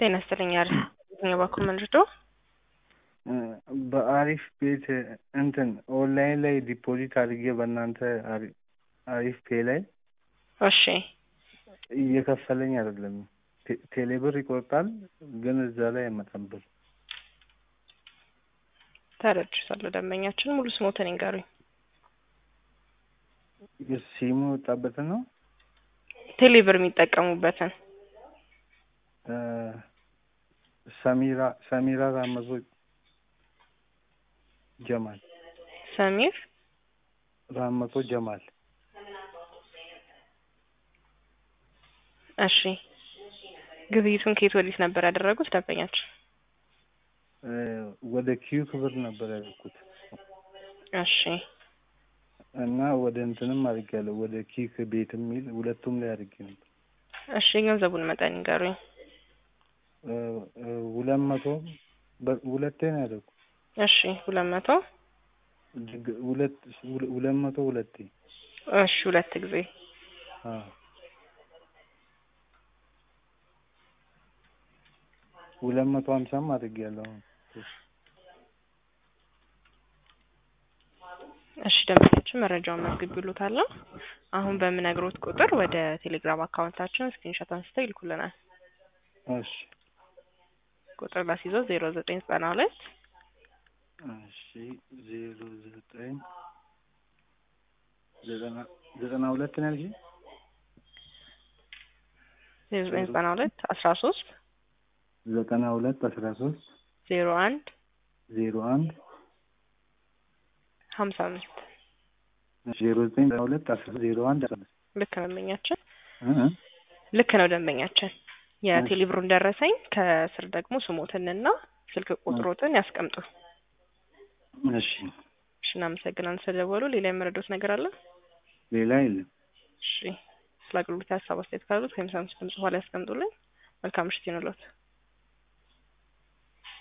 ጤና ይስጥልኝ። አሪፍ የትኛው በኩል መልዶ በአሪፍ ቤት እንትን ኦንላይን ላይ ዲፖዚት አድርጌ በእናንተ አሪ- አሪፍ ፔ ላይ እሺ እየከፈለኝ አይደለም። ቴ- ቴሌብር ይቆርጣል፣ ግን እዛ ላይ አይመጣም ብር። ተረድቻለሁ። ደንበኛችን ሙሉ ስሞትን ይንገሩኝ። ሲሙ የወጣበትን ነው ቴሌብር የሚጠቀሙበትን እ ሰሚራ ሰሚራ ራመዞ ጀማል ሰሚር ራመቶ ጀማል እሺ ግብይቱን ከየት ወዴት ነበር ያደረጉት ደንበኛችን? እ ወደ ኪዩ ክብር ነበር ያደረኩት እሺ እና ወደ እንትንም አድርጌያለሁ ወደ ኪክ ቤት የሚል ሁለቱም ላይ አድርጌ ነበር። እሺ የገንዘቡን መጠን ይንገሩኝ። እ እ ሁለት መቶ በ- ሁለቴ ነው ያደረኩት። እሺ ሁለት መቶ ድግ- ሁለት ሁለ- ሁለት መቶ ሁለቴ እሺ ሁለት ጊዜ አዎ ሁለት መቶ ሀምሳም አድርጌያለሁ። እሺ ደንበኛችን መረጃውን መዝግቢሎታል። አሁን በምነግሮት ቁጥር ወደ ቴሌግራም አካውንታችን ስክሪንሾት አንስተው ይልኩልናል። እሺ ቁጥር ላስይዘው ዜሮ ዘጠኝ ዘጠና ሁለት እሺ ዜሮ ዘጠኝ ዘጠና ዘጠና ሁለት ነው ያልሽኝ? ዜሮ ዘጠኝ ዘጠና ሁለት አስራ ሶስት ዘጠና ሁለት አስራ ሶስት ዜሮ አንድ ዜሮ አንድ ሀምሳ አምስት ዜሮ ዘጠኝ ዘጠና ሁለት አስራ ሶስት ዜሮ አንድ አስራ አምስት ልክ ነው ደንበኛችን። እ ልክ ነው ደንበኛችን። የቴሌብሩን ደረሰኝ ከስር ደግሞ ስሞትንና ስልክ ቁጥሮትን ያስቀምጡ። እሺ እሺ እናመሰግናለን ስለደወሉ። ሌላ የመረዶት ነገር አለ? ሌላ የለም። እሺ ስለ አገልግሎት ሀሳብ አስተያየት ካሉት ከሚሳምስ ድምጽ በኋላ ያስቀምጡልኝ። መልካም ምሽት ይሁንልዎት።